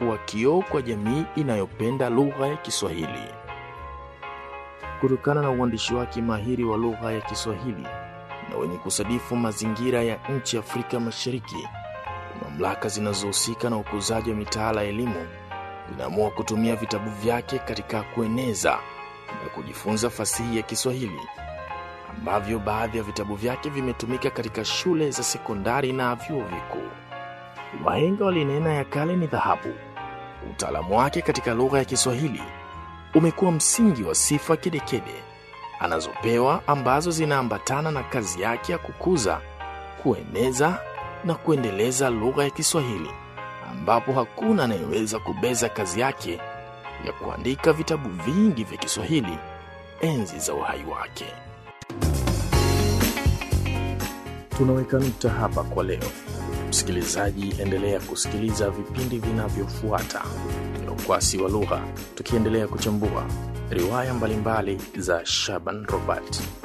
kuwa kioo kwa jamii inayopenda lugha ya Kiswahili. Kutokana na uandishi wake mahiri wa lugha ya Kiswahili na wenye kusadifu mazingira ya nchi Afrika Mashariki, mamlaka zinazohusika na ukuzaji wa mitaala ya elimu zinaamua kutumia vitabu vyake katika kueneza na kujifunza fasihi ya Kiswahili, ambavyo baadhi ya vitabu vyake vimetumika katika shule za sekondari na vyuo vikuu. Wahenga walinena ya kale ni dhahabu. Utaalamu wake katika lugha ya Kiswahili umekuwa msingi wa sifa kedekede anazopewa ambazo zinaambatana na kazi yake ya kukuza, kueneza na kuendeleza lugha ya Kiswahili, ambapo hakuna anayeweza kubeza kazi yake ya kuandika vitabu vingi vya Kiswahili enzi za uhai wake. Tunaweka nukta hapa kwa leo. Msikilizaji, endelea kusikiliza vipindi vinavyofuata vya Ukwasi wa Lugha, tukiendelea kuchambua riwaya mbalimbali za Shaban Robert.